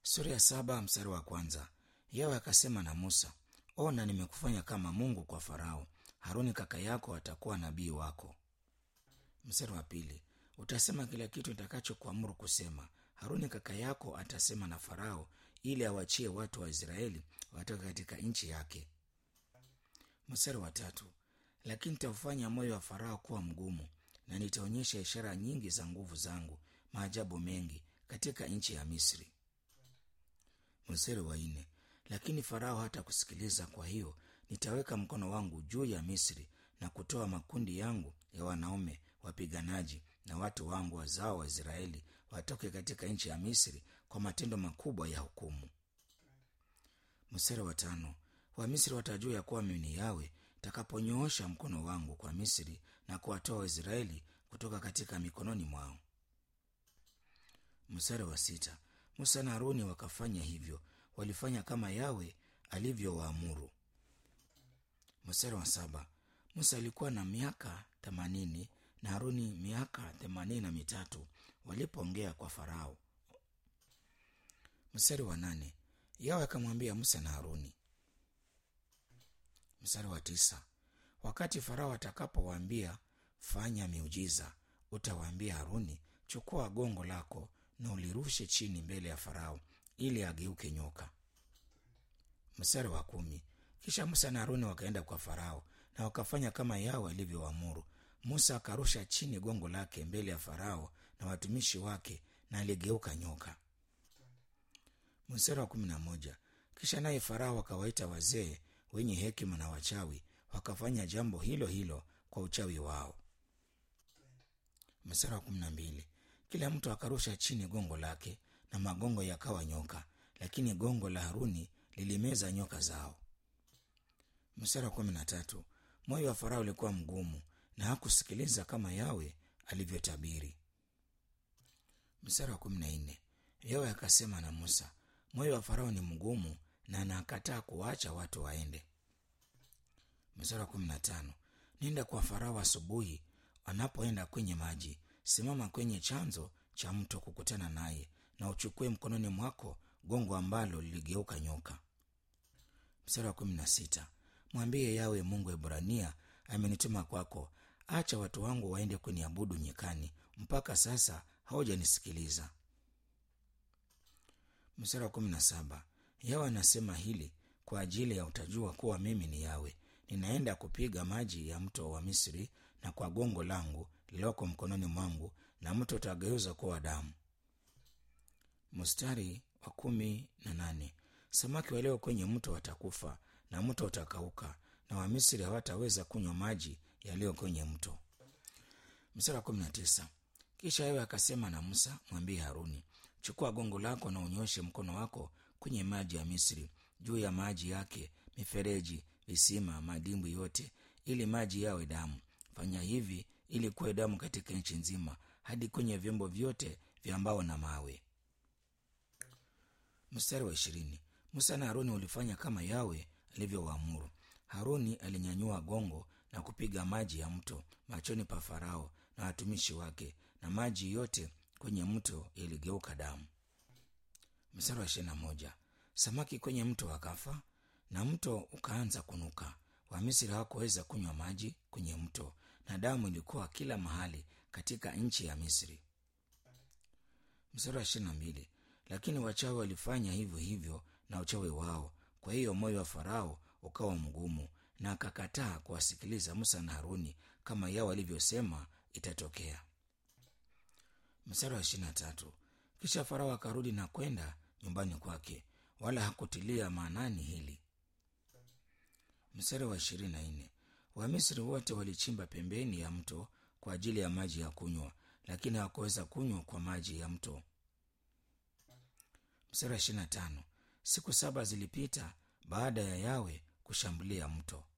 sura ya saba mstari wa kwanza yawe akasema na musa ona nimekufanya kama mungu kwa farao haruni kaka yako atakuwa nabii wako mstari wa pili utasema kila kitu nitakachokuamuru kusema haruni kaka yako atasema na farao ili awachie watu wa israeli watoke katika nchi yake mstari wa tatu lakini nitaufanya moyo wa farao kuwa mgumu na nitaonyesha ishara nyingi za nguvu zangu maajabu mengi katika nchi ya misri mstari wa nne lakini farao hata kusikiliza kwa hiyo nitaweka mkono wangu juu ya misri na kutoa makundi yangu ya wanaume wapiganaji na watu wangu wazao wa israeli watoke katika nchi ya misri kwa matendo makubwa ya hukumu mstari wa tano wamisri watajua ya kuwa mimi ni yawe takaponyoosha mkono wangu kwa misri na kuwatoa waisraeli kutoka katika mikononi mwao mstari wa sita musa na haruni wakafanya hivyo walifanya kama yawe alivyowaamuru mstari wa saba musa alikuwa na miaka themanini na haruni miaka themanini na mitatu walipoongea kwa farao mstari wa nane yawe akamwambia musa na haruni mstari wa tisa wakati farao atakapowaambia fanya miujiza utawaambia haruni chukua gongo lako na ulirushe chini mbele ya farao ili ageuke nyoka mstari wa kumi kisha musa na haruni wakaenda kwa farao na wakafanya kama yao alivyoamuru musa akarusha chini gongo lake mbele ya farao na watumishi wake na aligeuka nyoka mstari wa kumi na moja kisha naye farao akawaita wazee wenye hekima na wachawi wakafanya jambo hilo hilo kwa uchawi wao mstari wa kumi na mbili kila mtu akarusha chini gongo lake na magongo yakawa nyoka lakini gongo la haruni lilimeza nyoka zao mstari wa kumi na tatu moyo wa farao ulikuwa mgumu na hakusikiliza kama yawe alivyotabiri mstari wa kumi na nne yawe akasema na musa moyo wa farao ni mgumu na anakataa kuwacha watu waende mstari wa kumi na tano nenda kwa farao asubuhi anapoenda kwenye maji simama kwenye chanzo cha mto kukutana naye na uchukue mkononi mwako gongo ambalo liligeuka nyoka mstari wa kumi na sita mwambie yawe mungu wa ibrania amenituma kwako acha watu wangu waende kuniabudu nyikani mpaka sasa haujanisikiliza mstari wa kumi na saba yawe anasema hili kwa ajili ya utajua kuwa mimi ni yawe ninaenda kupiga maji ya mto wa misri na kwa gongo langu lililoko mkononi mwangu na mto utageuza kuwa damu mstari wa kumi na nane samaki walio kwenye mto watakufa na mto utakauka na wamisri hawataweza kunywa maji yaliyo kwenye mto mstari wa kumi na tisa kisha yewe akasema na musa mwambie haruni chukua gongo lako na unyoshe mkono wako kwenye maji ya misri juu ya maji yake mifereji visima madimbwi yote ili maji yawe damu fanya hivi ili kuwe damu katika nchi nzima hadi kwenye vyombo vyote vya mbao na mawe mstari wa ishirini musa na haruni walifanya kama yawe alivyowaamuru haruni alinyanyua gongo na kupiga maji ya mto machoni pa farao na watumishi wake na maji yote kwenye mto yaligeuka damu mstari wa ishirini na moja samaki kwenye mto wakafa na mto ukaanza kunuka wamisri hawakuweza kunywa maji kwenye mto na damu ilikuwa kila mahali katika nchi ya misri mstari wa ishirini na mbili lakini wachawi walifanya hivyo hivyo na uchawi wao kwa hiyo moyo wa farao ukawa mgumu na akakataa kuwasikiliza musa na haruni kama yao walivyosema itatokea mstari wa ishirini na tatu kisha farao akarudi na kwenda nyumbani kwake wala hakutilia maanani hili mstari wa ishirini na nne wamisri wote walichimba pembeni ya mto kwa ajili ya maji ya kunywa lakini hawakuweza kunywa kwa maji ya mto mstari wa ishirini na tano siku saba zilipita baada ya yawe kushambulia mto